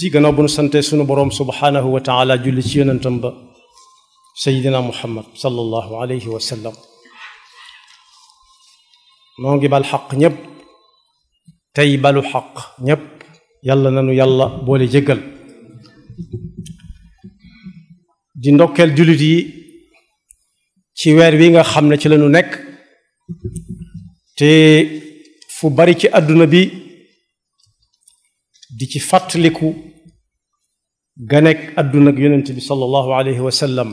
yi gannaaw bu nu sante sunu boroom subhaanahu wa taala julli ci yonentam ba sayidina muhammad sallallahu alayhi wa sallam noo ngi bal xaq ñépp tey balu xaq ñépp yàlla nanu yàlla boole jéggal di ndokkeel jullit yi ci weer wi nga xam ne ci lañu nekk te fu bari ci àdduna bi di ci fàttaliku ganek àdduna ak yonent bi sallallahu alayhi wa sallam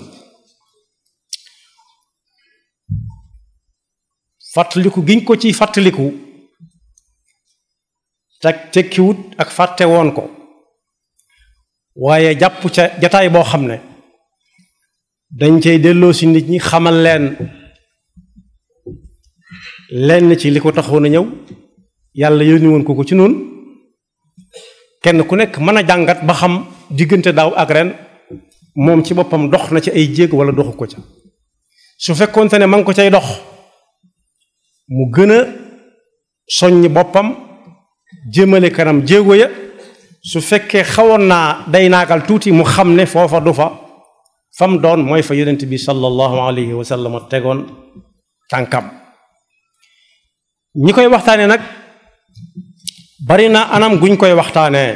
fàttaliku giñ ko ci fàttaliku teg tekkiwut ak fàtte woon ko waaye jàpp ca jataay boo xam ne dañ cay delloo si nit ñi xamal leen lenn ci li ko taxoon a ñëw yàlla yónni woon ko ko ci noonu kenn ku nekk mën a jàngat ba xam diggante daaw ak ren moom ci boppam dox na ci ay jéeg wala doxu ko ca su fekkoonte ne ma ngi ko cay dox mu gën a soññ boppam jëmale kanam jéego ya su fekkee xawoon naa day naagal tuuti mu xam ne foofa du fa fam doon mooy fa yonent bi sallallahu alayhi wa sallam tegoon tànkam ñi koy waxtaane nag bari na anam guñ koy waxtaanee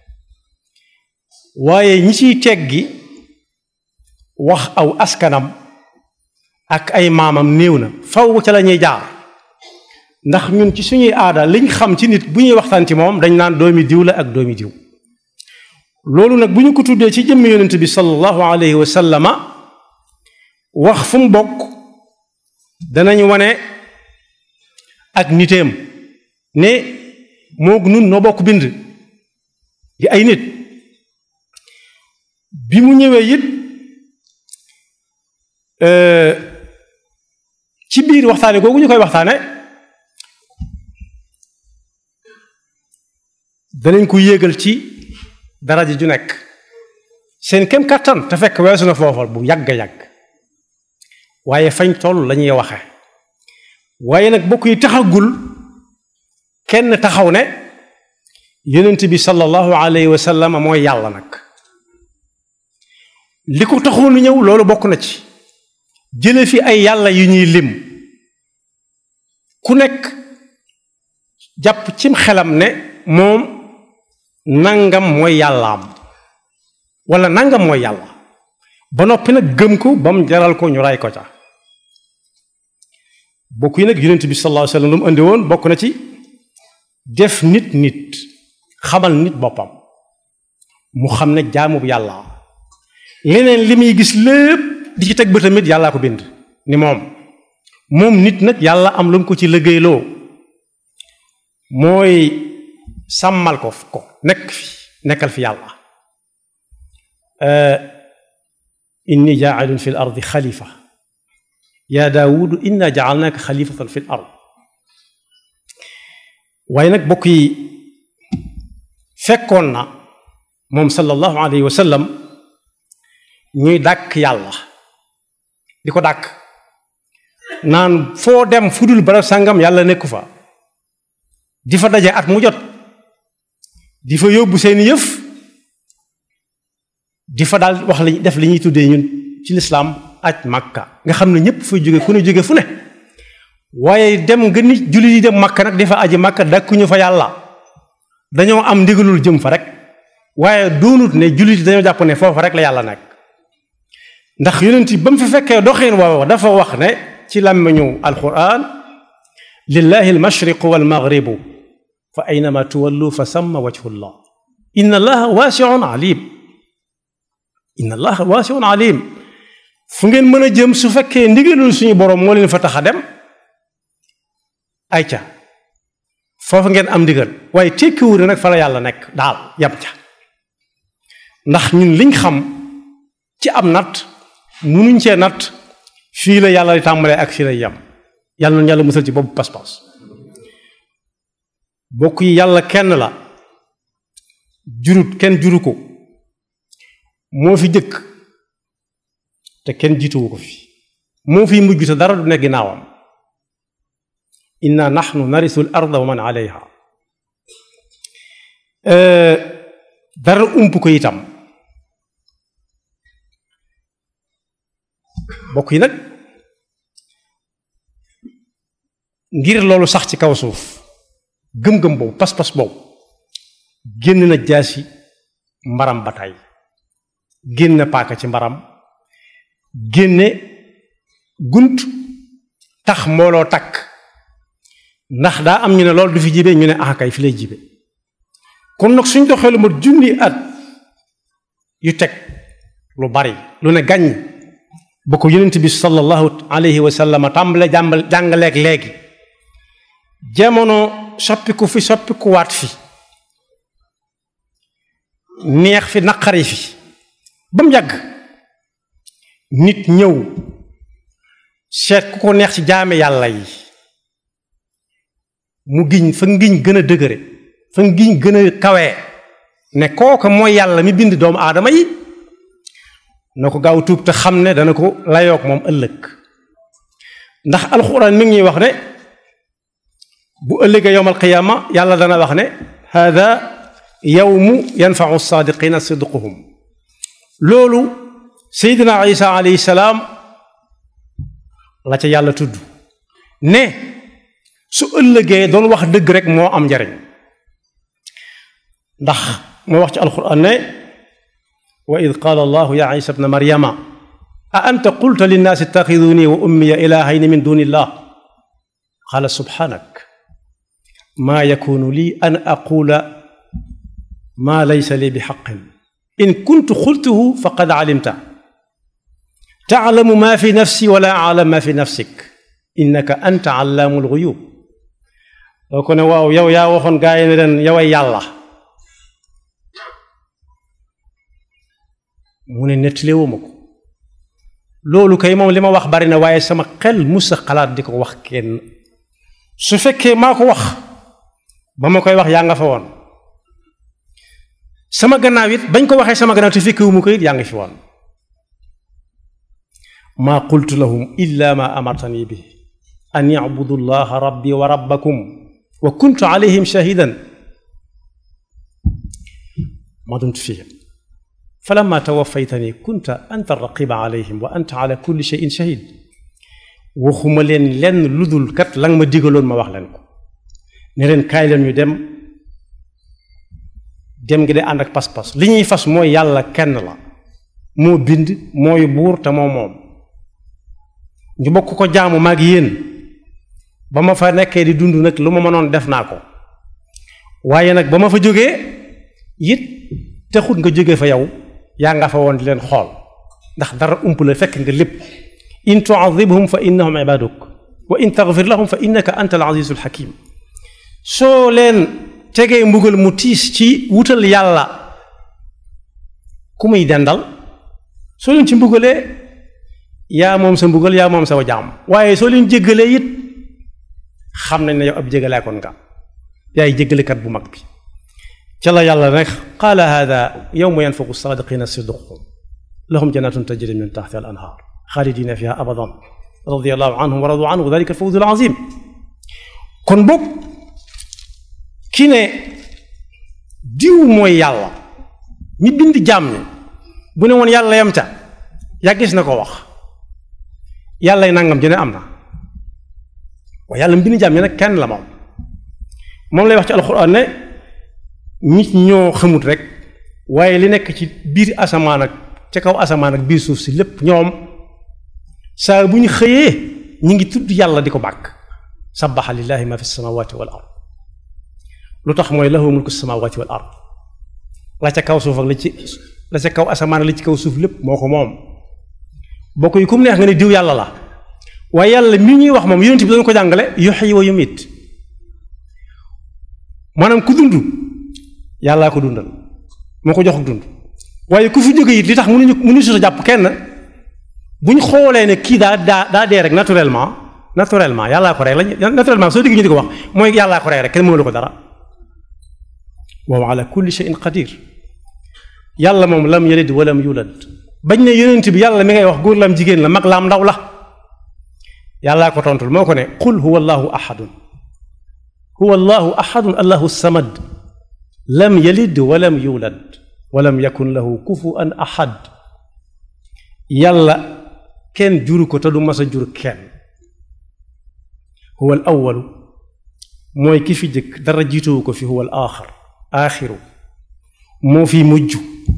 waaye ñi ciy teggi wax aw askanam ak ay maamam néew na faw ca la ñuy jaar ndax ñun ci suñuy aada liñ xam ci nit bu ñuy waxtaan ci moom dañ naan doomi diw la ak doomi diw loolu nag bu ñu ko tuddee ci jëmmi yonent bi sallallahu alayhi wa sallama wax fu mu bokk danañ wane ak niteem ne moog nun noo bokk bind di ay nit bi mu ñëwee it ci biir waxtaane googu ñu koy waxtaane danañ ko yéegal ci daraja ju nekk seen kem kàttan te fekk weesu na foofal bu yàgg yàgg waaye fañ toll lañuy waxe waaye nag bokk yi taxagul kenn taxaw ne yonent bi sallallahu alayhi wa sallam mooy yàlla nag li ko taxoon lu ñëw loolu bokk na ci jële fi ay yàlla yu ñuy lim ku nekk jàpp cim xelam ne moom nangam mooy yàllaam wala nangam mooy yàlla ba noppi nag gëm ko ba mu jaral ko ñu ray ko ca bokk yi nag yonent bi sallallahu alayhi wa sallam lu mu andi woon bokk na ci def nit nit xamal nit boppam mu xam ne jaamub yàlla leneen li muy gis lépp di ci teg ba tamit yàllaa ko bind ni moom moom nit nag yàlla am lu mu ko ci liggéeyloo mooy sàmmal ko ko nekk fi nekkal fi yàlla inni jaailun fi l ardi xalifa yaa daawudu inna jaalnaaka xalifatan fi l ard waaye nag bokk yi fekkoon na moom sallallahu alayhi wa sallam ñuy dàkk yàlla di ko dàkk naan foo dem fudul barab sàngam yàlla nekku fa di fa daje at mu jot di fa yóbbu seeni yëf di fa daal wax li def li ñuy tuddee ñun ci lislaam aj makka nga xam ne ñëpp fay jóge ku ne jóge fu ne waaye dem nga nit jullit yi dem makka nag di fa aji makka dàkkuñu fa yàlla dañoo am ndigalul jëm fa rek waaye doonut ne jullit yi dañoo jàpp ne foofa rek la yàlla nekk ndax yonent ba mu fi fekkee doxin woowa dafa wax ne ci làmmiñu alquran lillahi almashriqu walmaghribu fa aynama tuwallu fa samma wajhullah inna allaha waasiun alim inna allaha waasiun alim fu ngeen mën a jëm su fekkee ndigalul suñu boroom moo leen fa tax a dem ay ca foofu ngeen am ndigal waaye tekkiwul nag fa la yàlla nekk daal yam ca ndax ñun liñ xam ci am natt munuñ cee natt fii la yàlla di tàmbalee ak fii lay yam yàlla noonu yàlla musal ci boobu pas-pas bokk yi yàlla kenn la jurut kenn juru ko moo fi jëkk te kenn jiituwu ko fi moo fi mujj te dara du ne ginnaawam inna nahnu narisu l arda wa man alayha dara ump ko itam bokk yi nag ngir loolu sax ci kaw suuf gëm-gëm boobu pas-pas boobu génn na jaasi mbaram bataay génn paaka ci mbaram génne gunt tax mbooloo takk ndax daa am ñu ne loolu du fi jibe ñu ne ah kay fi lay jibe kon nag suñ doxee lu ma junni at yu teg lu bari lu ne gàññ ba ko yonent bi sallallahu alayhi wa sallam tàmbale jàmbal jàngaleeg léegi jamono soppiku fi soppiku waat fi neex fi naqari fi ba mu yàgg nit ñëw seet ku ko neex ci jaame yàlla yi mu giñ fa ngiñ gën a dëgëre fa ngiñ gën a kawee ne kooka mooy yàlla mi bind doomu aadama yi na ko gaaw tuub te xam ne dana ko layoog moom ëllëg ndax alxuraan mi ngi ñuy wax ne bu ëllëgee yowmal qiyaama yàlla dana wax ne hada yawmu yanfau saadiqina sidquhum loolu seydina isa alayhi salaam la ca yàlla tudd ne su ëllëgee doon wax dëgg rek moo am njariñ ndax moo wax ci alquran ne wa id qaala allahu ya isa bna maryama a anta qulta linnaasi ittaxiduni wa ummiya ilahayni min duni illah qaala subhanak maa yakunu lii an aqula maa laysa lii bi xaqin in kuntu qultuhu faqad calimta taclamu maa fi nafsi wala aclam maa fi nafsik innaka anta allaamu lguyub doo ko ne waaw yow yaa waxoon gaa yi ne leen yoway yàlla mu ne nettaliwuma ko loolu kay moom li ma wax bari na waaye sama xel musa xalaat di ko wax kenn su fekkee maa ko wax ba ma koy wax yaa nga fa woon sama gannaaw it bañ ko waxee sama gannaaw te fekkewuma ko it yaa ngi fi woon maa qultu lahum illa ma amartani bi an yacbudu llaha rabbi wa rabbakum wa kuntu alayhim shahidan ma dumtu fihim falamma tawaffaytani kunta anta raqiba alayhim wa anta ala kulli shay'in shahid waxuma leen lenn ludul kat la nga ma digaloon ma wax leen ko ne leen kaay leen ñu dem dem gi de ànd ak pas-pas li ñuy fas mooy yàlla kenn la moo bind mooy buur te moo moom ñu bokk ko jaamu maag yéen ba ma fa nekkee di dund nag lu ma mënoon def naa ko waaye nag ba ma fa jógee it taxut nga jóge fa yow yaa nga fa woon di leen xool ndax dara ump la fekk nga lépp in tuadibhum fa innahum ibaduk wa in taghfir lahum fa innaka anta al azizul hakim soo leen tegee mbugal mu tiis ci wutal yàlla ku muy dendal soo leen ci mbugalee yaa moom sa mbugal yaa moom sa jaam waaye soo leen jéggalee it xam nañ ne yow ab jégalaakoon nga yaay jéggalekat bu mag bi ca la yàlla rek qaala hada yawma yanfaqu saadiqina sidquhum lahum jannatun tajri min taxtiha al anhaar xaalidina fiha abadan radiallahu anhum wa radu anhu dalika al fawzu al azim kon boog ki ne diw mooy yàlla mi bind jaam ñi bu ne woon yàlla yam ca yàggis na ko wax yàllay nangam ji ne am na waaye yàlla mi bind jaam ñi nag kenn la moom moom lay wax ci alxuraan ne nit ñoo xamut rek waaye li nekk ci biir asamaan ak ca kaw asamaan ak biir suuf si lépp ñoom saa bu ñu xëyee ñu ngi tudd yàlla di ko bàkk sabbaxa lillahi ma fi samawati wal ard lu tax mooy lahu mulku samawati wal ard la ca kaw suuf ak la ci la ca kaw asamaan ak la ci kaw suuf lépp moo ko moom bokk yi ku mu neex nga ne diw yàlla la waaye yàlla mi ñuy wax moom yonent bi dañ ko jàngale yuhyi wa yumiit maanaam ku dund yàllaa ko dundal moo ko jox dund waaye ku fi jóge it li tax mënuñu mënuñu si jàpp kenn bu ñu xoolee ne kii daa daa daa dee rek naturellement naturellement yàllaa ko rey la naturellement soo digg ñu di ko wax mooy yàllaa ko rey rek kenn mënulu ko dara wa huwa ala kulli shay'in qadir yàlla moom lam yalid walam yulad bañ ne yonent bi yàlla mi ngay wax góor lam jigéen la mag laam ndaw la yàllaa ko tontul moo ko ne qul huwa allahu ahadun huwa allahu ahadun allahu samad lam yalid walam yulad walam yakun lahu kufuwan ahad yàlla kenn juru ko te du mas a jur kenn huwa al awalu mooy ki fi jëkk dara jiituwu ko fi huwa al aaxar aaxiru moo fi mujj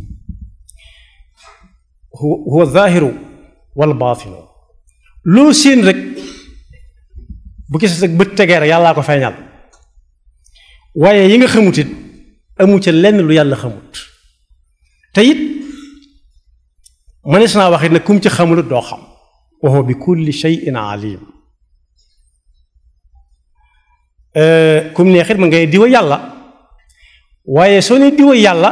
huwa zaahiru wal baatinu loo séen rek bu gis rek bët tegee rek yàllaa ko feeñal waaye yi nga xamut it amu ca lenn lu yàlla xamut te it mënees naa wax it ne kum ci xamul doo xam wa huwa bi kulli shay'in alim kum neexit ma ngay diwa yàlla waaye soo ne diwa yàlla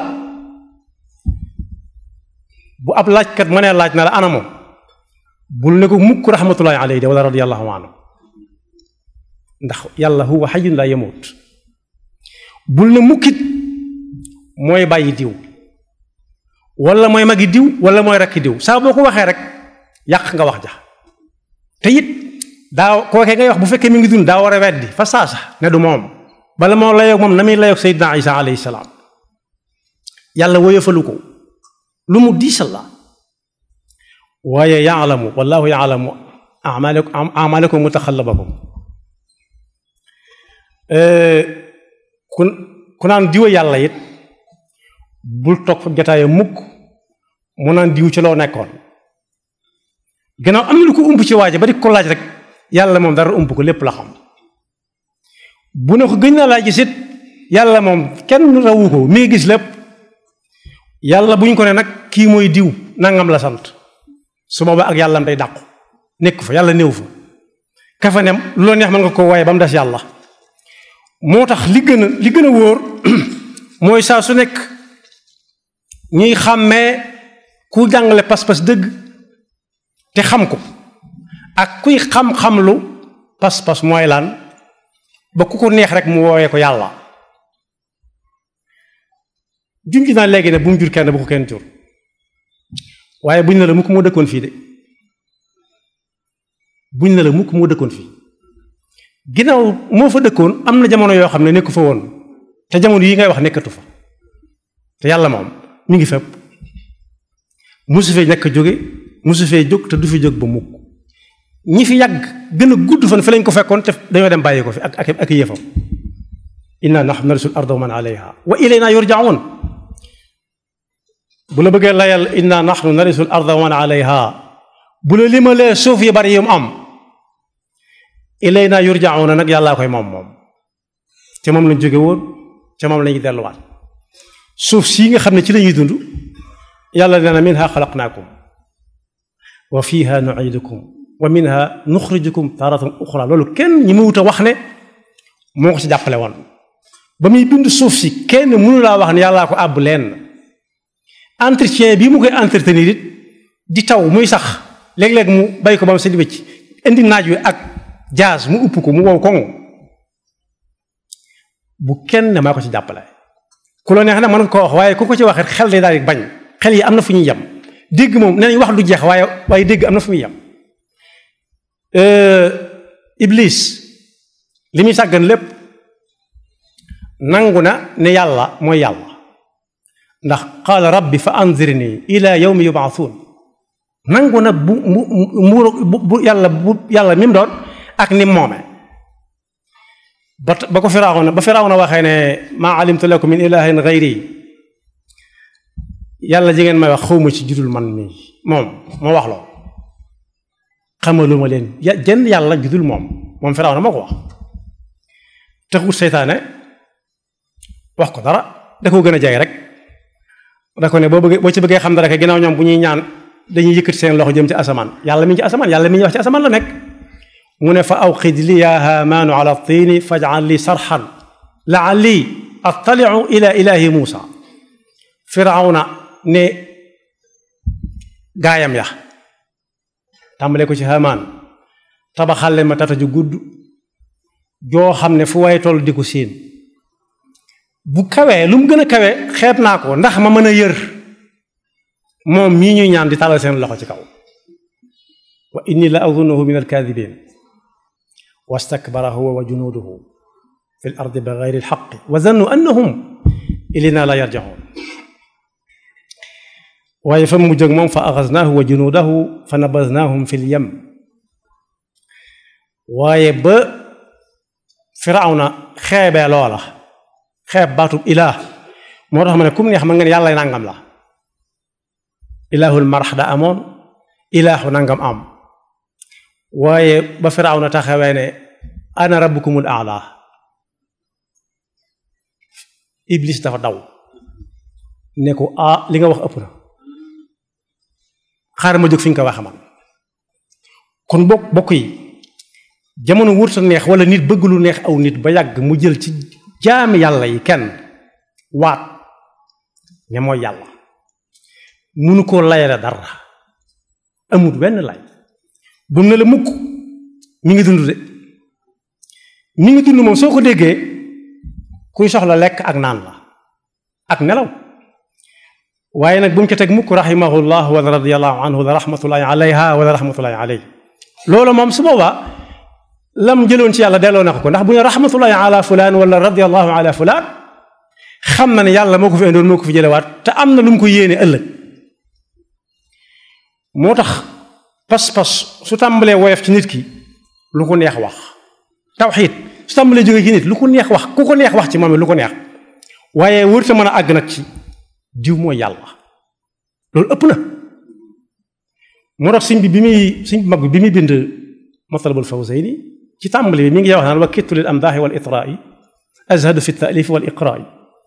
bu ab laajkat ma nee laaj na la ana moom bul ne ko mukk rahmatullahi alayhi de wala radiyallahu anhu ndax yàlla huwa hayyun la yamut bul ne mukkit mooy bàyyi diw wala mooy magi diw wala mooy rakki diw saa boo ko waxee rek yàq nga wax ja te it daa kookee ngay wax bu fekkee mi ngi dund daa war a weddi fa saasa ne du moom bala moo layoog moom na muy layoog Seydina Isa alayhi salaam yàlla woyofalu ko lu mu diisal la waaye yaalamu wallahu yaalamu amalakum amalakum mutaxallabakum ku ku naan diwa yàlla it bul toog fa jataaya mukk mu naan diw ci loo nekkoon gannaaw am na lu ko ump ci waaje ba di ko laaj rek yàlla moom dara ump ko lépp la xam bu ne ko gëñ naa laa gis it yàlla moom kenn rawu ko mi ngi gis lépp yàlla bu ñu ko ne nag kii mooy diw nangam la sant su boobaa ak yàllam day dàqu nekk fa yàlla néew fa kafa nem lu la neex mën nga ko waaye ba mu des yàlla moo tax li gën a li gën a wóor mooy saa su nekk ñuy xàmmee ku jàngale pas-pas dëgg te xam ko ak kuy xam-xam lu pas-pas mooy lan ba ku ko neex rek mu woowee ko yàlla junj naa léegi ne bu mu jur kenn bu ko kenn jur waaye buñ ne la mukk moo dëkkoon fii de buñ ne la mukk moo dëkkoon fii ginnaaw moo fa dëkkoon am na jamono yoo xam ne nekku fa woon te jamono yi ngay wax nekkatu fa te yàlla moom mi ngi fépp musu fee ñàkk jóge musu fee jóg te du fi jóg ba mukk ñi fi yàgg gën a gudd fan fi lañ ko fekkoon te dañoo dem bàyyi ko fi ak ak ak yëfam inna nahnu narisul arda wa man alayha wa ilayna yurjaun bu la bëggee layal inna nahnu narisul arda wa man alayha bu la limalee suuf yi bari yum am ilayna yurjauna nag yàllaa koy moom moom te moom lañ jóge woon te moom lañuy delluwaat suuf sii nga xam ne ci lañuy dund yàlla nee na minha xalaqnaakum wa fiha nuidukum wa minha nuxrijukum taratan uxra loolu kenn ñi ma wut a wax ne moo ko ci jàppale woon ba muy bind suuf si kenn mënu laa wax ne yàllaa ko àbb leen entretien bii mu koy entretenir it di taw muy sax léeg-léeg mu bay ko ba mu seen wécc indi naaj wi ak jaas mu upp ko mu wow koŋ bu kenn maa ko ci jàppale ku la neex nag mën nga ko wax waaye ku ko ci waxee xel day daal di bañ xel yi am na fu ñuy yem dégg moom nee nañ wax du jeex waaye waaye dégg am na fu muy yem iblis li muy sàggan lépp nangu na ne yàlla mooy yàlla ndax qaala rabbi fa anzirni ila yawmi yubaathuun nangu na bu mu bu yàlla bu yàlla mi mu doon ak ni moome ba ba ko firawna ba firawna waxee ne maa alimtu lakum min ilahin gayri yàlla ji ngeen may wax xawma ci judul man mii moom moo wax loo xamaluma leen ya jenn yàlla judul moom moom firawna moo ko wax taxut seytaane wax ko dara da koo gën a jege rek da ko ne boo bëggee boo ci bëggee xam dara kay ginnaaw ñoom bu ñuy ñaan dañuy yëkkati seen loxo jëm ci asamaan yàlla mi ngi ci asamaan yàlla mi ngi wax ci asamaan la nekk mu ne fa awqid li ya haamaanu ala tiini faj'al li sarxan la'alli attali'u ila ilahi muusa firawna ne gaayam ya tàmbale ko ci haamaan tabaxal leen ma tata ju gudd joo xam ne fu waaye toll di ko séen bu kawee lu mu gën a kawe xeeb naa ko ndax ma mën a yër moom mii ñuy ñaan di tàllal seen loxo ci kaw wa inni la azunuhu min alkaadibin wastakbara huwa wa junuuduhu fi l ardi bi gayri lxaqi wa zannu annahum ilayna la yarjaun waaye fa mu jóg moom fa axasnaahu wa junuudahu fa nabasnaahum fi lyam waaye ba firawna xeebee loola xeeb baatub ilaah moo tax ma ne kum neex ma ngeen yàlla nangam la ilaahul marax da amoon ilaahu nangam am waaye ba firawna taxawee ne ana rabbukumul aala iblis dafa daw ne ko ah li nga wax ëpp na xaaral ma jóg fi ñu ko waxe man kon bokk bokk yi jamono wurta neex wala nit bëgg lu neex aw nit ba yàgg mu jël ci jaami yàlla yi kenn waat ña mooy yàlla munu koo layale dara amut wenn lay bu ne la mukk mi ngi dund de mi ngi dund moom soo ko déggee kuy soxla lekk ak naan la ak nelaw waaye nag bu mu ca teg mukk rahimahullah wala radiallahu anhu wala rahmatullahi alayha wala rahmatullahi alayhi loolu moom su boobaa lam jëloon ci yàlla delloo na ko ko ndax bu ne rahmatullahi ala fulaan wala radiallahu ala fulaan xam na ne yàlla moo ko fi indoon moo ko fi jëlewaat te am na lu mu ko yéene ëllëg moo tax pas-pas su tàmbalee woyof ci nit ki lu ko neex wax tawxiid su tàmbalee jóge ci nit lu ko neex wax ku ko neex wax ci moom lu ko neex waaye wërta mën a àgg nag ci diw mooy yàlla loolu ëpp na moo tax sëñ bi bi muy sëñ bi mag bi bi muy bind matlabul fawzayni ci tàmbali bi mi ngi wax naan wa kittu lil amdaaxi wal itraai azhadu fi taalifi wal iqraai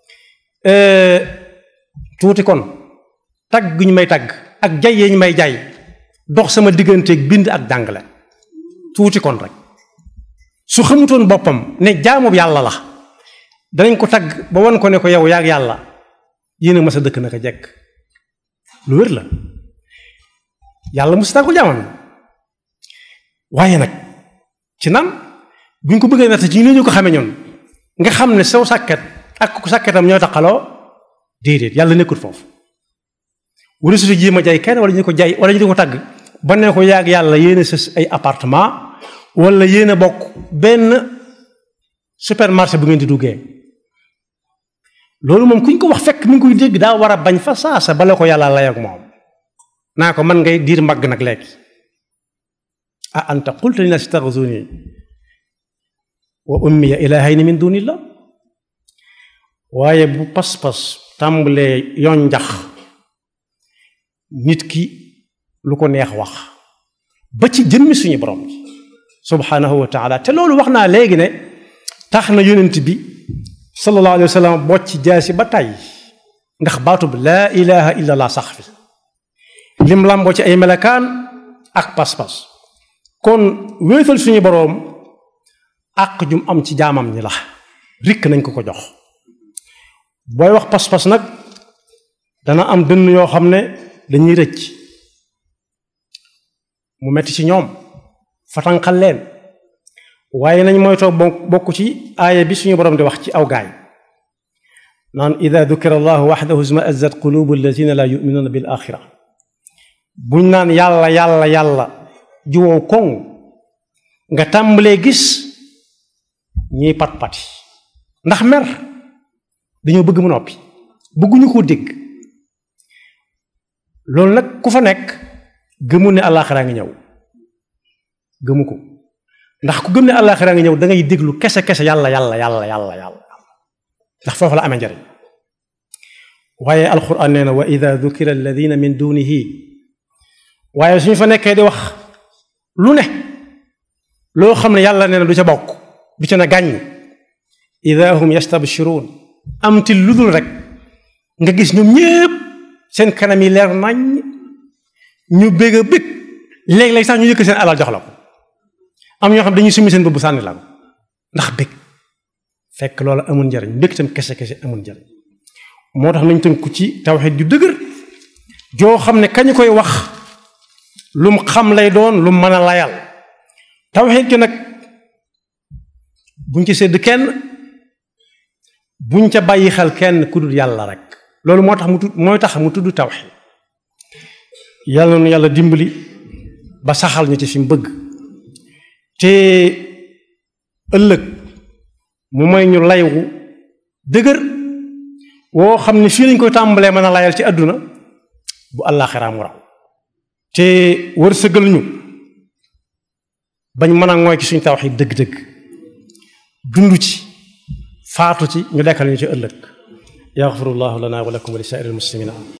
tuuti kon tagg ñu may tagg ak jay yi ñu may jay dox sama digganteeg bind ak jàngale tuuti kon rek su xamutoon boppam ne jaamu yàlla la danañ ko tagg ba wan ko ne ko yow yaag yàlla yéen a mas a dëkk naka jekk lu wér la yàlla mu si tàggul jaamam waaye nag ci nan buñ ko bëggee natt ci ñu ñu ko xamee ñoon nga xam ne saw sàkket ak ku sàkketam ñoo taqaloo déedéet yàlla nekkul foofu wala su jéem a jaay kenn wala ñu ko jaay wala ñu di ko tagg ba ne ko yaag yàlla yéen a sës ay appartement wala yéen a bokk benn supermarché bu ngeen di duggee loolu moom kuñ ko wax fekk mi ngi koy dégg daa war a bañ fa saasa bala ko yàlla lay ak moom naa ko man ngay diir mbagg nag léegi a anta qulta linnaasi ittaxizuni wa ummiya ilaahayni min dunillah waaye bu pas-pas tàmbalee yoon njax nit ki lu ko neex wax ba ci jëmmi suñu borom bi subhanahu wa taala te loolu wax naa léegi ne tax na yonent bi sallallahu alayhi wa sallam bocc jaasi ba tàyyi ndax baatub laa ilaha illa allah sax fi lim làmboo ci ay melakaan ak pas-pas kon wéetal suñu boroom àq jum am ci jaamam ñi la rikk nañ ko ko jox booy wax pas-pas nag dana am dënn yoo xam ne dañuy rëcc mu metti ci ñoom fatanqal leen waaye nañ moytoo bokk ci aaya bi suñu boroom di wax ci aw gaay naan ida dukira allahu waxdahu isma'azzat qulubu allazina la yuminuuna bil axira buñ naan yàlla yàlla yàlla juwoo koŋ nga tàmbalee gis ñiy pat-pati ndax mer dañoo bëgg mu noppi bëgguñu koo dégg loolu nag ku fa nekk gëmu ne àllaaxiraa ngi ñëw gëmu ko ndax ku gëm ne àllaaxiraa ngi ñëw da ngay déglu kese kese yàlla yàlla yàlla yàlla yàlla ndax foofu la amee njariñ waaye alquran nee na wa ida dukira alladina min dunihi waaye suñu fa nekkee di wax lu ne loo xam ne yàlla nee na du ca bokk du ca na gàññ ida hum yastabshiruun am ti ludul rek nga gis ñoom ñépp seen kanam yi leer nañ ñu bég a bég léeg-léeg sax ñu yëkk seen alal jox la ko am ñoo xam dañuy summi seen bëbb sànni la ko ndax bég fekk loolu amul njariñ mbég tam kese kese amul njariñ moo tax nañ tënku ci tawxiid ju dëgër joo xam ne kañu koy wax lum xam lay doon lu mën a layal tawxiid gi nag buñ ci sédd kenn buñ ca bàyyi xel kenn ku dul yàlla rek loolu moo tax mu tudd mooy tax mu tudd tawxiid yàlla nu yàlla dimbali ba saxal ñu ci fi mu bëgg te ëllëg mu may ñu laywu dëgër woo xam ne fii lañ koy tàmbalee mën a layal ci àdduna bu àllaaxiraa mu raw te wërsëgal ñu bañ mën a ngooy ci suñu tawxiid dëgg-dëgg dund ci faatu ci ñu dekkal ñu ci ëllëg yaxfirullahu lana wa lakum wa li saa'iril muslimina